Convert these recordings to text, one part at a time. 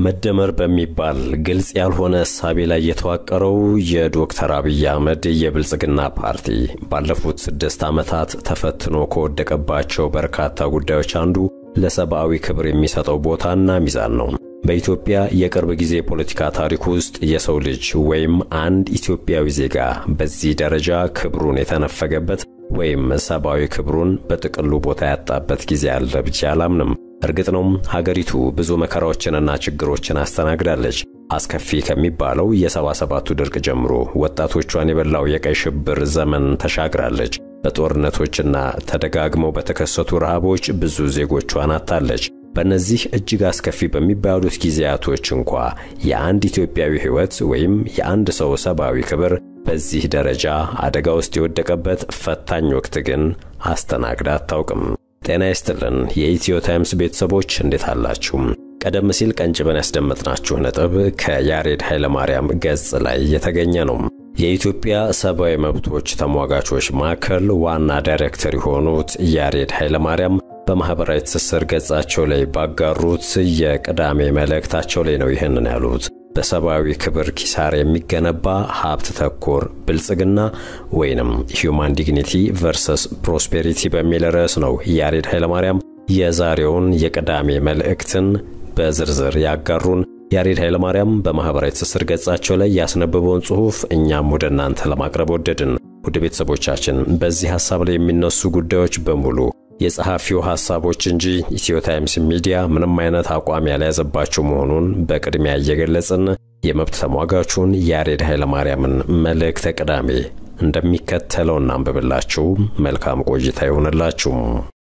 መደመር በሚባል ግልጽ ያልሆነ እሳቤ ላይ የተዋቀረው የዶክተር አብይ አህመድ የብልጽግና ፓርቲ ባለፉት ስድስት ዓመታት ተፈትኖ ከወደቀባቸው በርካታ ጉዳዮች አንዱ ለሰብአዊ ክብር የሚሰጠው ቦታና ሚዛን ነው። በኢትዮጵያ የቅርብ ጊዜ ፖለቲካ ታሪክ ውስጥ የሰው ልጅ ወይም አንድ ኢትዮጵያዊ ዜጋ በዚህ ደረጃ ክብሩን የተነፈገበት ወይም ሰብአዊ ክብሩን በጥቅሉ ቦታ ያጣበት ጊዜ አለ ብዬ አላምንም። እርግጥ ነው ሀገሪቱ ብዙ መከራዎችንና ችግሮችን አስተናግዳለች። አስከፊ ከሚባለው የሰባ ሰባቱ ድርቅ ጀምሮ ወጣቶቿን የበላው የቀይ ሽብር ዘመን ተሻግራለች። በጦርነቶችና ተደጋግመው በተከሰቱ ረሃቦች ብዙ ዜጎቿን አጥታለች። በእነዚህ እጅግ አስከፊ በሚባሉት ጊዜያቶች እንኳ የአንድ ኢትዮጵያዊ ሕይወት ወይም የአንድ ሰው ሰብአዊ ክብር በዚህ ደረጃ አደጋ ውስጥ የወደቀበት ፈታኝ ወቅት ግን አስተናግዳ አታውቅም። ጤና ይስጥልን የኢትዮ ታይምስ ቤተሰቦች እንዴት አላችሁ? ቀደም ሲል ቀንጭበን ያስደመጥናችሁ ነጥብ ከያሬድ ኃይለማርያም ገጽ ላይ የተገኘ ነው። የኢትዮጵያ ሰብአዊ መብቶች ተሟጋቾች ማዕከል ዋና ዳይሬክተር የሆኑት ያሬድ ኃይለማርያም በማኅበራዊ ትስስር ገጻቸው ላይ ባጋሩት የቅዳሜ መልእክታቸው ላይ ነው ይህንን ያሉት። በሰብአዊ ክብር ኪሳር የሚገነባ ሀብት ተኮር ብልጽግና ወይንም ሂዩማን ዲግኒቲ ቨርሰስ ፕሮስፔሪቲ በሚል ርዕስ ነው ያሬድ ኃይለማርያም የዛሬውን የቅዳሜ መልእክትን በዝርዝር ያጋሩን። ያሬድ ኃይለማርያም በማኅበራዊ ትስስር ገጻቸው ላይ ያስነበበውን ጽሑፍ እኛም ወደ እናንተ ለማቅረብ ወደድን። ውድ ቤተሰቦቻችን በዚህ ሐሳብ ላይ የሚነሱ ጉዳዮች በሙሉ የጸሐፊው ሐሳቦች እንጂ ኢትዮ ታይምስ ሚዲያ ምንም አይነት አቋም ያልያዘባቸው መሆኑን በቅድሚያ እየገለጽን የመብት ተሟጋቹን ያሬድ ኃይለማርያምን መልእክተ ቅዳሜ እንደሚከተለው እናንብብላችሁ። መልካም ቆይታ ይሆንላችሁ።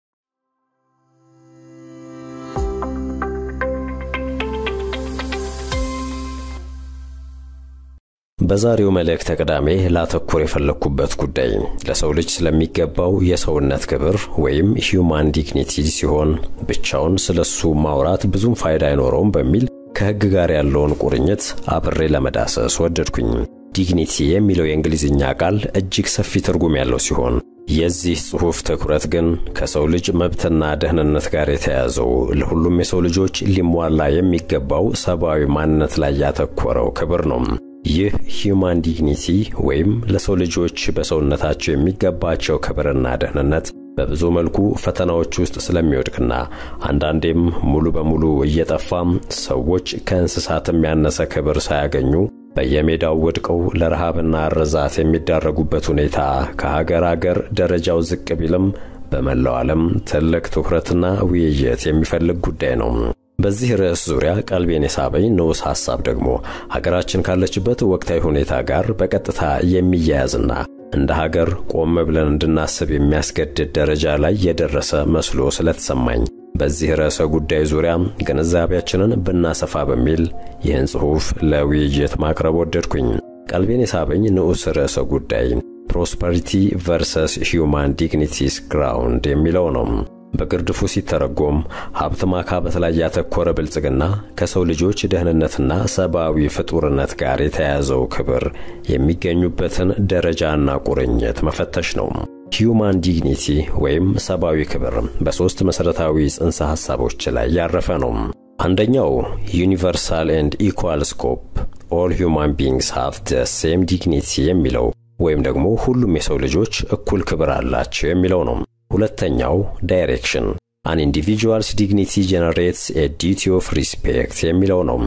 በዛሬው መልእክተ ቅዳሜ ላተኮር የፈለግኩበት ጉዳይ ለሰው ልጅ ስለሚገባው የሰውነት ክብር ወይም ሂዩማን ዲግኒቲ ሲሆን ብቻውን ስለሱ ማውራት ብዙም ፋይዳ አይኖረውም በሚል ከሕግ ጋር ያለውን ቁርኝት አብሬ ለመዳሰስ ወደድኩኝ። ዲግኒቲ የሚለው የእንግሊዝኛ ቃል እጅግ ሰፊ ትርጉም ያለው ሲሆን የዚህ ጽሑፍ ትኩረት ግን ከሰው ልጅ መብትና ደህንነት ጋር የተያያዘው ለሁሉም የሰው ልጆች ሊሟላ የሚገባው ሰብአዊ ማንነት ላይ ያተኮረው ክብር ነው። ይህ ሂዩማን ዲግኒቲ ወይም ለሰው ልጆች በሰውነታቸው የሚገባቸው ክብርና ደህንነት በብዙ መልኩ ፈተናዎች ውስጥ ስለሚወድቅና አንዳንዴም ሙሉ በሙሉ እየጠፋም ሰዎች ከእንስሳትም ያነሰ ክብር ሳያገኙ በየሜዳው ወድቀው ለረሃብና ርዛት የሚዳረጉበት ሁኔታ ከሀገር አገር ደረጃው ዝቅ ቢልም በመላው ዓለም ትልቅ ትኩረትና ውይይት የሚፈልግ ጉዳይ ነው። በዚህ ርዕስ ዙሪያ ቀልቤን የሳበኝ ንዑስ ሐሳብ ደግሞ ሀገራችን ካለችበት ወቅታዊ ሁኔታ ጋር በቀጥታ የሚያያዝና እንደ ሀገር ቆም ብለን እንድናስብ የሚያስገድድ ደረጃ ላይ የደረሰ መስሎ ስለተሰማኝ በዚህ ርዕሰ ጉዳይ ዙሪያ ግንዛቤያችንን ብናሰፋ በሚል ይህን ጽሑፍ ለውይይት ማቅረብ ወደድኩኝ። ቀልቤን የሳበኝ ንዑስ ርዕሰ ጉዳይ ፕሮስፐሪቲ ቨርሰስ ሂዩማን ዲግኒቲስ ግራውንድ የሚለው ነው። በግርድፉ ሲተረጎም ሀብት ማካበት ላይ ያተኮረ ብልጽግና ከሰው ልጆች ደህንነትና ሰብአዊ ፍጡርነት ጋር የተያያዘው ክብር የሚገኙበትን ደረጃና ቁርኝት መፈተሽ ነው። ሂዩማን ዲግኒቲ ወይም ሰብአዊ ክብር በሦስት መሠረታዊ ጽንሰ ሐሳቦች ላይ ያረፈ ነው። አንደኛው ዩኒቨርሳል ኤንድ ኢኳል ስኮፕ ኦል ሂዩማን ቢንግስ ሃቭ ደ ሴም ዲግኒቲ የሚለው ወይም ደግሞ ሁሉም የሰው ልጆች እኩል ክብር አላቸው የሚለው ነው። ሁለተኛው ዳይሬክሽን አን ኢንዲቪጁዋልስ ዲግኒቲ ጀነሬትስ ኤ ዲቲ ኦፍ ሪስፔክት የሚለው ነው።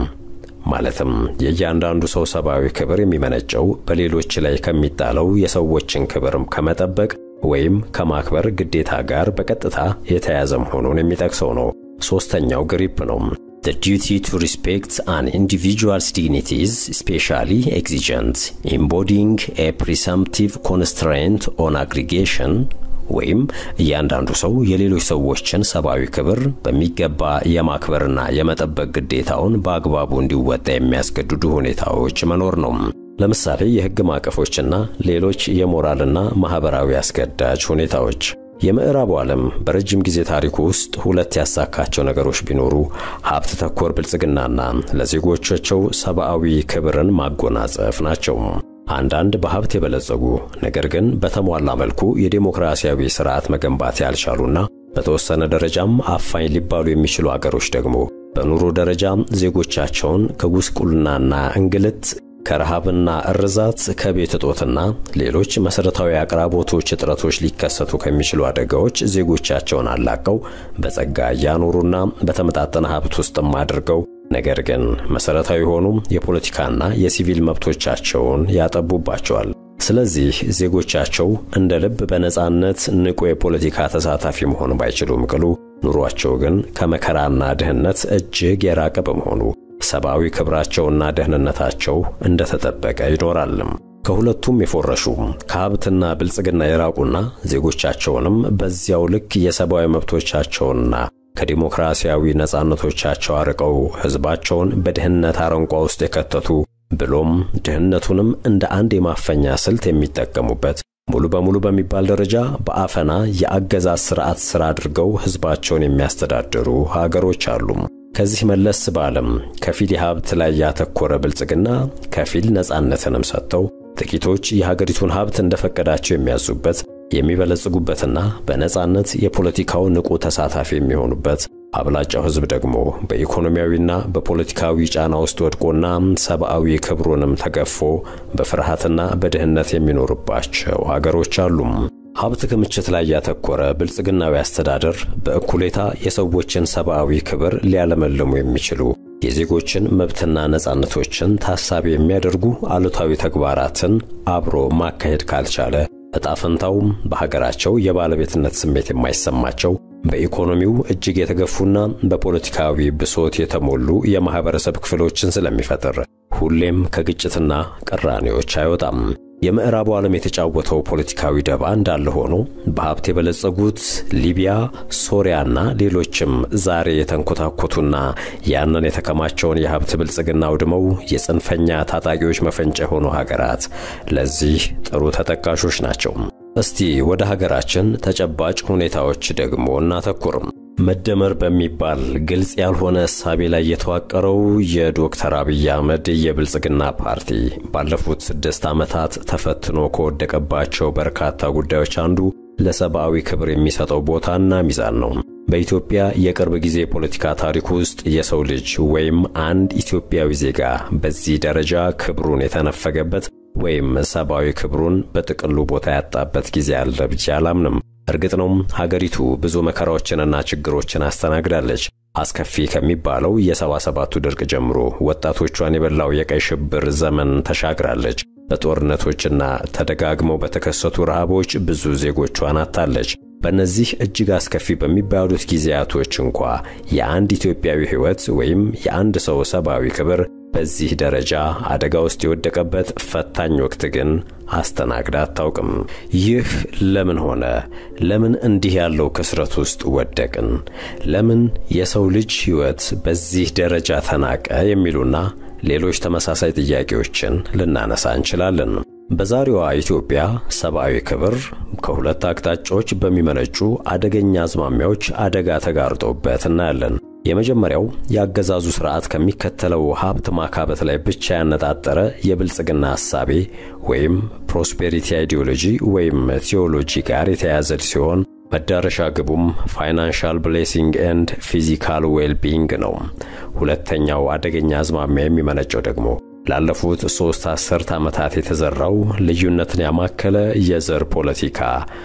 ማለትም የእያንዳንዱ ሰው ሰብአዊ ክብር የሚመነጨው በሌሎች ላይ ከሚጣለው የሰዎችን ክብር ከመጠበቅ ወይም ከማክበር ግዴታ ጋር በቀጥታ የተያያዘ መሆኑን የሚጠቅሰው ነው። ሦስተኛው ግሪፕ ነው። The duty to respect an individual's dignity is especially exigent, embodying a presumptive constraint on aggregation ወይም እያንዳንዱ ሰው የሌሎች ሰዎችን ሰብአዊ ክብር በሚገባ የማክበርና የመጠበቅ ግዴታውን በአግባቡ እንዲወጣ የሚያስገድዱ ሁኔታዎች መኖር ነው። ለምሳሌ የሕግ ማዕቀፎችና ሌሎች የሞራልና ማኅበራዊ አስገዳጅ ሁኔታዎች። የምዕራቡ ዓለም በረጅም ጊዜ ታሪኩ ውስጥ ሁለት ያሳካቸው ነገሮች ቢኖሩ ሀብት ተኮር ብልጽግናና ለዜጎቻቸው ሰብአዊ ክብርን ማጎናጸፍ ናቸው። አንዳንድ በሀብት የበለጸጉ ነገር ግን በተሟላ መልኩ የዴሞክራሲያዊ ስርዓት መገንባት ያልቻሉና በተወሰነ ደረጃም አፋኝ ሊባሉ የሚችሉ አገሮች ደግሞ በኑሮ ደረጃ ዜጎቻቸውን ከጉስቁልናና እንግልት ከረሃብና እርዛት ከቤት እጦትና ሌሎች መሠረታዊ አቅራቦቶች እጥረቶች ሊከሰቱ ከሚችሉ አደጋዎች ዜጎቻቸውን አላቀው በጸጋ እያኖሩና በተመጣጠነ ሀብት ውስጥም አድርገው ነገር ግን መሠረታዊ የሆኑ የፖለቲካና የሲቪል መብቶቻቸውን ያጠቡባቸዋል። ስለዚህ ዜጎቻቸው እንደ ልብ በነጻነት ንቁ የፖለቲካ ተሳታፊ መሆን ባይችሉም ቅሉ ኑሯቸው ግን ከመከራና ድህነት እጅግ የራቀ በመሆኑ ሰብአዊ ክብራቸውና ደህንነታቸው እንደተጠበቀ ይኖራልም። ከሁለቱም የፎረሹ ከሀብትና ብልጽግና የራቁና ዜጎቻቸውንም በዚያው ልክ የሰብአዊ መብቶቻቸውና ከዲሞክራሲያዊ ነጻነቶቻቸው አርቀው ሕዝባቸውን በድህነት አረንቋ ውስጥ የከተቱ ብሎም ድህነቱንም እንደ አንድ የማፈኛ ስልት የሚጠቀሙበት ሙሉ በሙሉ በሚባል ደረጃ በአፈና የአገዛዝ ስርዓት ስራ አድርገው ሕዝባቸውን የሚያስተዳድሩ ሀገሮች አሉ። ከዚህ መለስ ባለም ከፊል የሀብት ላይ ያተኮረ ብልጽግና ከፊል ነጻነትንም ሰጥተው ጥቂቶች የሀገሪቱን ሀብት እንደፈቀዳቸው የሚያዙበት የሚበለጽጉበትና በነጻነት የፖለቲካው ንቁ ተሳታፊ የሚሆኑበት አብላጫው ሕዝብ ደግሞ በኢኮኖሚያዊና በፖለቲካዊ ጫና ውስጥ ወድቆና ሰብአዊ ክብሩንም ተገፎ በፍርሃትና በድህነት የሚኖርባቸው ሀገሮች አሉም። ሀብት ክምችት ላይ ያተኮረ ብልጽግናዊ አስተዳደር በእኩሌታ የሰዎችን ሰብአዊ ክብር ሊያለመልሙ የሚችሉ የዜጎችን መብትና ነጻነቶችን ታሳቢ የሚያደርጉ አሉታዊ ተግባራትን አብሮ ማካሄድ ካልቻለ ዕጣ ፈንታውም በሀገራቸው የባለቤትነት ስሜት የማይሰማቸው በኢኮኖሚው እጅግ የተገፉና በፖለቲካዊ ብሶት የተሞሉ የማኅበረሰብ ክፍሎችን ስለሚፈጥር ሁሌም ከግጭትና ቅራኔዎች አይወጣም። የምዕራቡ ዓለም የተጫወተው ፖለቲካዊ ደባ እንዳለ ሆኖ በሀብት የበለጸጉት ሊቢያ፣ ሶሪያና ሌሎችም ዛሬ የተንኮታኮቱና ያንን የተከማቸውን የሀብት ብልጽግና አውድመው የጽንፈኛ ታጣቂዎች መፈንጫ የሆኑ ሀገራት ለዚህ ጥሩ ተጠቃሾች ናቸው። እስቲ ወደ ሀገራችን ተጨባጭ ሁኔታዎች ደግሞ እናተኩርም። መደመር በሚባል ግልጽ ያልሆነ እሳቤ ላይ የተዋቀረው የዶክተር አብይ አህመድ የብልጽግና ፓርቲ ባለፉት ስድስት ዓመታት ተፈትኖ ከወደቀባቸው በርካታ ጉዳዮች አንዱ ለሰብአዊ ክብር የሚሰጠው ቦታና ሚዛን ነው። በኢትዮጵያ የቅርብ ጊዜ የፖለቲካ ታሪክ ውስጥ የሰው ልጅ ወይም አንድ ኢትዮጵያዊ ዜጋ በዚህ ደረጃ ክብሩን የተነፈገበት ወይም ሰብአዊ ክብሩን በጥቅሉ ቦታ ያጣበት ጊዜ አለ ብዬ አላምንም። እርግጥ ነው ሀገሪቱ ብዙ መከራዎችንና ችግሮችን አስተናግዳለች። አስከፊ ከሚባለው የሰባ ሰባቱ ድርቅ ጀምሮ ወጣቶቿን የበላው የቀይ ሽብር ዘመን ተሻግራለች። በጦርነቶችና ተደጋግመው በተከሰቱ ረሃቦች ብዙ ዜጎቿን አጥታለች። በእነዚህ እጅግ አስከፊ በሚባሉት ጊዜያቶች እንኳ የአንድ ኢትዮጵያዊ ሕይወት ወይም የአንድ ሰው ሰብአዊ ክብር በዚህ ደረጃ አደጋ ውስጥ የወደቀበት ፈታኝ ወቅት ግን አስተናግዳ አታውቅም። ይህ ለምን ሆነ? ለምን እንዲህ ያለው ክስረት ውስጥ ወደቅን? ለምን የሰው ልጅ ሕይወት በዚህ ደረጃ ተናቀ? የሚሉና ሌሎች ተመሳሳይ ጥያቄዎችን ልናነሳ እንችላለን። በዛሬዋ ኢትዮጵያ ሰብአዊ ክብር ከሁለት አቅጣጫዎች በሚመነጩ አደገኛ አዝማሚያዎች አደጋ ተጋርጦበት እናያለን። የመጀመሪያው የአገዛዙ ስርዓት ከሚከተለው ሀብት ማካበት ላይ ብቻ ያነጣጠረ የብልጽግና ሐሳቤ ወይም ፕሮስፔሪቲ አይዲዮሎጂ ወይም ቴዎሎጂ ጋር የተያያዘ ሲሆን መዳረሻ ግቡም ፋይናንሻል ብሌሲንግ ኤንድ ፊዚካል ዌልቢንግ ነው። ሁለተኛው አደገኛ አዝማሚያ የሚመነጨው ደግሞ ላለፉት ሦስት አስርት ዓመታት የተዘራው ልዩነትን ያማከለ የዘር ፖለቲካ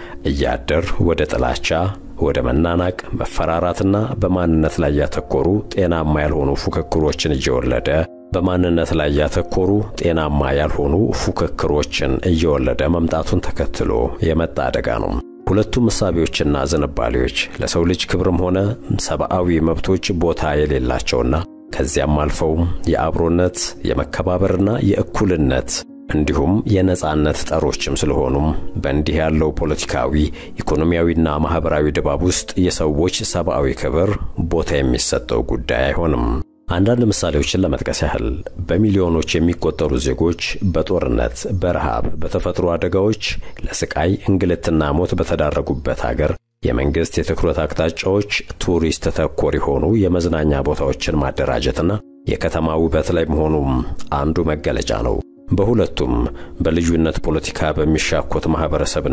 እያደር ወደ ጥላቻ ወደ መናናቅ፣ መፈራራትና በማንነት ላይ ያተኮሩ ጤናማ ያልሆኑ ፉክክሮችን እየወለደ በማንነት ላይ ያተኮሩ ጤናማ ያልሆኑ ፉክክሮችን እየወለደ መምጣቱን ተከትሎ የመጣ አደጋ ነው። ሁለቱም እሳቤዎችና ዝንባሌዎች ለሰው ልጅ ክብርም ሆነ ሰብአዊ መብቶች ቦታ የሌላቸውና ከዚያም አልፈው የአብሮነት የመከባበርና የእኩልነት እንዲሁም የነጻነት ጠሮችም ስለሆኑም በእንዲህ ያለው ፖለቲካዊ ኢኮኖሚያዊና ማኅበራዊ ድባብ ውስጥ የሰዎች ሰብአዊ ክብር ቦታ የሚሰጠው ጉዳይ አይሆንም። አንዳንድ ምሳሌዎችን ለመጥቀስ ያህል በሚሊዮኖች የሚቆጠሩ ዜጎች በጦርነት፣ በረሃብ፣ በተፈጥሮ አደጋዎች ለስቃይ እንግልትና ሞት በተዳረጉበት አገር የመንግሥት የትኩረት አቅጣጫዎች ቱሪስት ተኮር የሆኑ የመዝናኛ ቦታዎችን ማደራጀትና የከተማ ውበት ላይ መሆኑም አንዱ መገለጫ ነው። በሁለቱም በልዩነት ፖለቲካ በሚሻኮት ማኅበረሰብና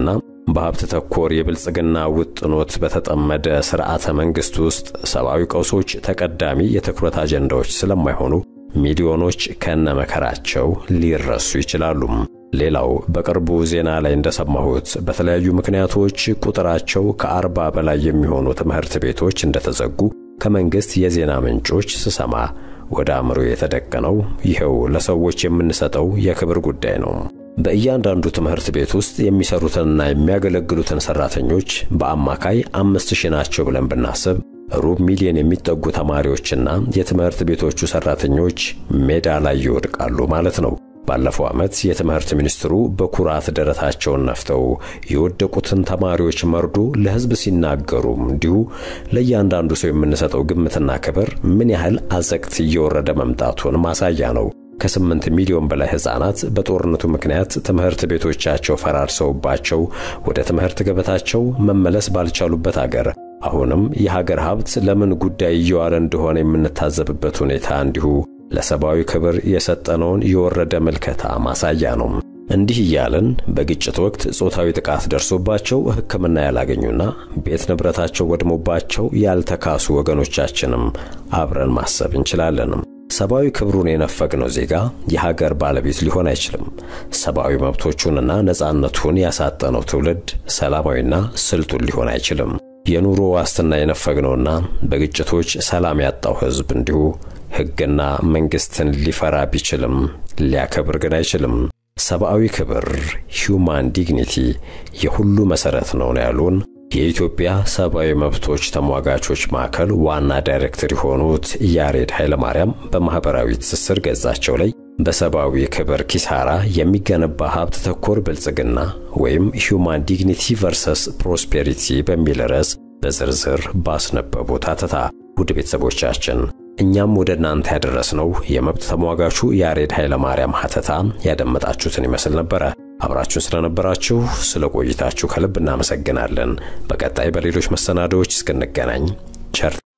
በሀብት ተኮር የብልጽግና ውጥኖት በተጠመደ ስርዓተ መንግሥት ውስጥ ሰብአዊ ቀውሶች ተቀዳሚ የትኩረት አጀንዳዎች ስለማይሆኑ ሚሊዮኖች ከነመከራቸው ሊረሱ ይችላሉ። ሌላው በቅርቡ ዜና ላይ እንደሰማሁት በተለያዩ ምክንያቶች ቁጥራቸው ከአርባ በላይ የሚሆኑ ትምህርት ቤቶች እንደተዘጉ ከመንግሥት የዜና ምንጮች ስሰማ ወደ አእምሮ የተደቀነው ይኸው ለሰዎች የምንሰጠው የክብር ጉዳይ ነው። በእያንዳንዱ ትምህርት ቤት ውስጥ የሚሰሩትንና የሚያገለግሉትን ሠራተኞች በአማካይ አምስት ሺህ ናቸው ብለን ብናስብ ሩብ ሚሊዮን የሚጠጉ ተማሪዎችና የትምህርት ቤቶቹ ሠራተኞች ሜዳ ላይ ይወድቃሉ ማለት ነው። ባለፈው ዓመት የትምህርት ሚኒስትሩ በኩራት ደረታቸውን ነፍተው የወደቁትን ተማሪዎች መርዶ ለሕዝብ ሲናገሩም እንዲሁ ለእያንዳንዱ ሰው የምንሰጠው ግምትና ክብር ምን ያህል አዘቅት እየወረደ መምጣቱን ማሳያ ነው። ከስምንት ሚሊዮን በላይ ሕፃናት በጦርነቱ ምክንያት ትምህርት ቤቶቻቸው ፈራርሰውባቸው ወደ ትምህርት ገበታቸው መመለስ ባልቻሉበት አገር አሁንም የሀገር ሀብት ለምን ጉዳይ እየዋለ እንደሆነ የምንታዘብበት ሁኔታ እንዲሁ ለሰብአዊ ክብር የሰጠነውን የወረደ ምልከታ ማሳያ ነው። እንዲህ እያልን በግጭት ወቅት ጾታዊ ጥቃት ደርሶባቸው ሕክምና ያላገኙና ቤት ንብረታቸው ወድሞባቸው ያልተካሱ ወገኖቻችንም አብረን ማሰብ እንችላለን። ሰብአዊ ክብሩን የነፈግነው ዜጋ የሀገር ባለቤት ሊሆን አይችልም። ሰብአዊ መብቶቹንና ነፃነቱን ያሳጠነው ትውልድ ሰላማዊና ስልጡን ሊሆን አይችልም። የኑሮ ዋስትና የነፈግነውና በግጭቶች ሰላም ያጣው ሕዝብ እንዲሁ ሕግና መንግሥትን ሊፈራ ቢችልም ሊያከብር ግን አይችልም። ሰብአዊ ክብር ሂውማን ዲግኒቲ የሁሉ መሠረት ነው ነው ያሉን የኢትዮጵያ ሰብአዊ መብቶች ተሟጋቾች ማዕከል ዋና ዳይሬክተር የሆኑት ያሬድ ኃይለማርያም በማኅበራዊ ትስስር ገጻቸው ላይ በሰብአዊ ክብር ኪሳራ የሚገነባ ሀብት ተኮር ብልጽግና ወይም ሂውማን ዲግኒቲ ቨርሰስ ፕሮስፔሪቲ በሚል ርዕስ በዝርዝር ባስነበቡት አተታ ውድ ቤተሰቦቻችን እኛም ወደ እናንተ ያደረስነው የመብት ተሟጋቹ ያሬድ ኃይለማርያም ሀተታ ያደመጣችሁትን ይመስል ነበረ። አብራችሁን ስለነበራችሁ ስለ ቆይታችሁ ከልብ እናመሰግናለን። በቀጣይ በሌሎች መሰናዶዎች እስክንገናኝ ቸር